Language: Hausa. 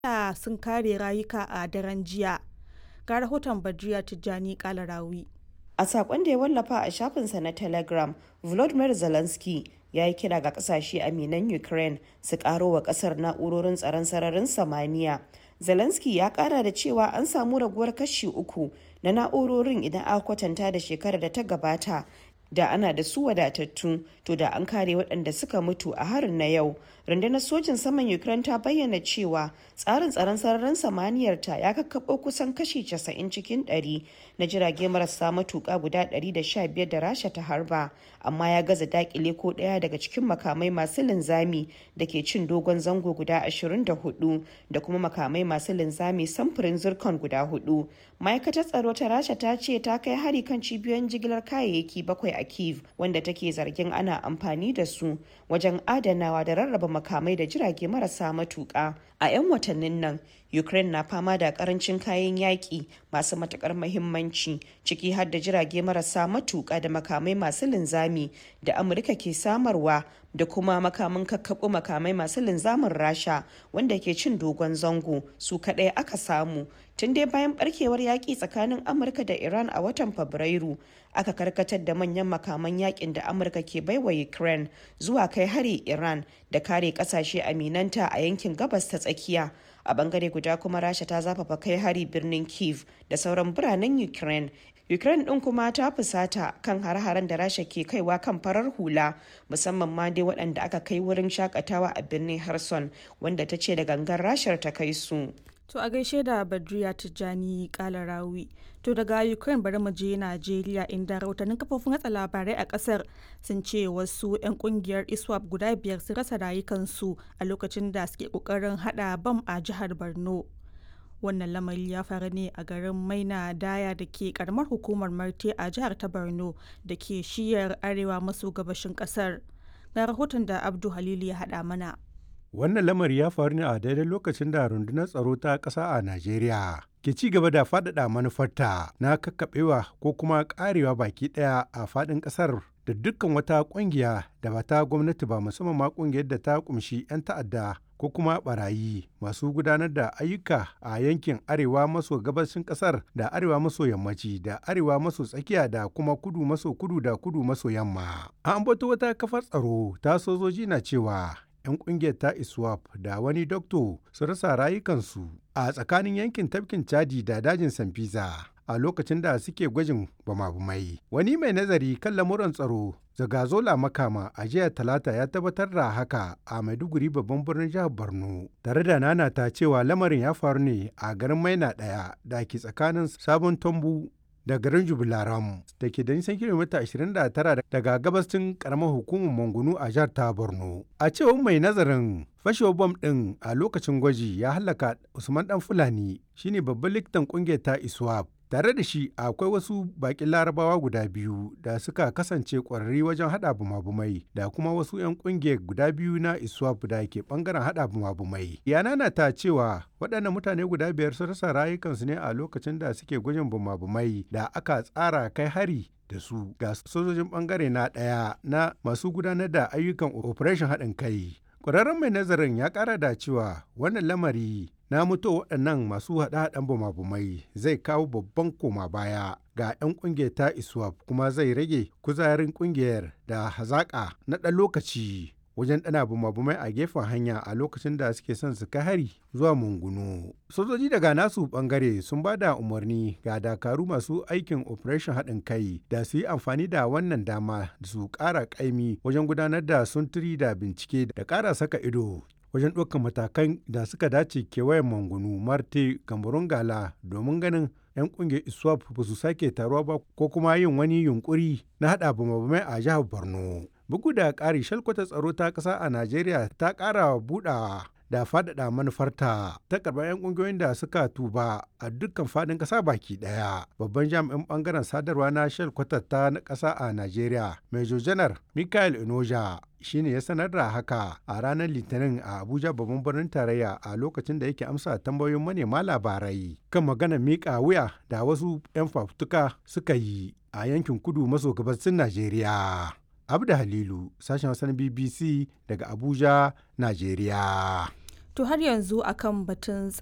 da sun kare rayuka a daren jiya. Ga rahoton Badriya Tijjani Kalarawi. A saƙon da ya wallafa a shafinsa na Telegram, Volodymyr Zelensky ya yi kira ga kasashe aminan Ukraine su ƙaro wa ƙasar na'urorin tsaron sararin samaniya. Zelensky ya ƙara da cewa an samu raguwar kashi uku na na'urorin idan aka kwatanta da shekarar da ta gabata da ana da su wadatattu to da an kare waɗanda suka mutu a harin na yau rundunar sojin saman ukraine ta bayyana cewa tsarin tsaron sararin samaniyar ta ya kakkaɓo kusan kashi 90 cikin 100 na jirage marasa matuƙa guda 115 da rasha ta harba amma ya gaza dakile ko ɗaya daga cikin makamai masu linzami da ke cin dogon zango guda 24 da kuma makamai masu linzami samfurin zircon guda hudu ma'aikatar tsaro ta rasha ta ce ta kai hari kan cibiyoyin jigilar kayayyaki bakwai a kiev wanda take zargin ana amfani da su wajen adanawa da rarraba makamai da jirage marasa matuƙa a 'yan watannin nan ukraine na fama da karancin kayan yaƙi masu matukar mahimmanci ciki har da jirage marasa matuƙa da makamai masu linzami da amurka ke samarwa da kuma makamin kakkaɓo makamai masu linzamin rasha wanda ke cin dogon zango su kaɗai aka samu tun dai bayan barkewar yaƙi tsakanin amurka da iran a watan fabrairu aka karkatar da manyan makaman yakin da amurka ke baiwa ukraine zuwa kai hari iran da kare kasashe aminanta a yankin gabas ta tsakiya a bangare guda kuma rasha ta zafafa kai hari birnin kiev da sauran biranen ukraine ukraine din kuma ta fusata kan har-haren da rasha ke kaiwa kan farar hula musamman ma dai waɗanda aka kai wurin shakatawa a birnin harson wanda ta ce da gangan rashar ta kai su To a gaishe da Badriya Tijjani Kalarawi. To daga Ukraine bari mu je Najeriya inda rahotannin kafofin watsa labarai a kasar sun ce wasu 'yan kungiyar ISWAP guda biyar sun rasa rayukansu a lokacin da suke kokarin hada bam a jihar Borno. Wannan lamari ya faru ne a garin Maina Daya da ke karamar hukumar Marte a jihar ta Borno da ke shiyar arewa maso gabashin kasar. Ga rahoton da Abdu Halilu ya hada mana. Wannan lamari ya faru ne a daidai lokacin da rundunar tsaro ta ƙasa a Najeriya ke ci gaba da faɗaɗa manufarta na kakkaɓewa ko kuma ƙarewa baki ɗaya a faɗin ƙasar da dukkan wata ƙungiya da ba ta gwamnati ba musamman ma ƙungiyar da ta ƙumshi 'yan ta'adda ko kuma barayi masu gudanar da ayyuka a yankin arewa maso gabashin ƙasar da arewa maso yammaci da arewa maso tsakiya da kuma kudu maso kudu da kudu maso yamma. An ambato wata kafar tsaro ta sojoji na cewa 'yan kungiyar ta iswap da wani dokto su rasa rayukansu a tsakanin yankin tafkin chadi da dajin sanfisa a lokacin da suke gwajin bama-bamai wani mai nazari kan lamuran tsaro zagazola makama a jiya talata ya tabbatar da haka a maiduguri babban birnin jihar borno tare da nana ta cewa lamarin ya faru ne a garin maina daya da ke tsakanin sabon tombu da garin jubilaram da ke da nisan kilomita 29 daga gabashin karamar hukumar mangunu a jihar ta borno a cewar mai nazarin fashewar bom din a lokacin gwaji ya halaka usman dan fulani shine babban likitan kungiyar ta iswap tare da shi akwai wasu bakin larabawa guda biyu da suka kasance kwararri wajen hada bumabumai da kuma wasu 'yan kungiyar guda biyu na iswap da ke bangaren hada bumabumai yana na ta cewa waɗannan mutane guda biyar sun rasa rayukansu ne a lokacin da suke gwajin bumabumai da aka tsara kai hari da su ga sojojin bangare na ɗaya na masu gudanar da ayyukan operation haɗin kai ƙwararren mai nazarin ya ƙara da cewa wannan lamari na mutu waɗannan masu haɗe-haɗen bumabumai zai kawo babban koma baya ga 'yan ƙungiyar ta iswap kuma zai rage kuzarin ƙungiyar da hazaƙa na ɗan lokaci wajen ɗana bumabumai a gefen hanya a lokacin da suke son su kai hari zuwa mungunu sojoji daga nasu bangare sun ba da umarni ga dakaru masu aikin operation haɗin kai da su yi amfani da wannan dama da su ƙara ƙaimi wajen gudanar da sunturi da bincike da ƙara saka ido wajen ɗaukar matakan da suka dace kewayen mangunu marte gambarun gala domin ganin 'yan ƙungiyar iswap ba su sake taruwa ba ko kuma yin wani yunkuri na haɗa bamabamai a jihar borno bugu da ƙari shalkwata tsaro ta ƙasa a najeriya ta ƙara buɗawa da faɗaɗa manufarta ta karɓar 'yan ƙungiyoyin da suka tuba a dukkan faɗin ƙasa baki ɗaya babban jami'in ɓangaren sadarwa na shalkwatar ta na ƙasa a najeriya major janar michael inoja shine ya sanar da haka a ranar litinin a abuja babban birnin tarayya a lokacin da yake amsa tambayoyin manema labarai kan magana miƙa wuya da wasu 'yan fafutuka suka yi a yankin kudu maso gabasin najeriya abda halilu sashen wasan bbc daga abuja najeriya To har yanzu akan batun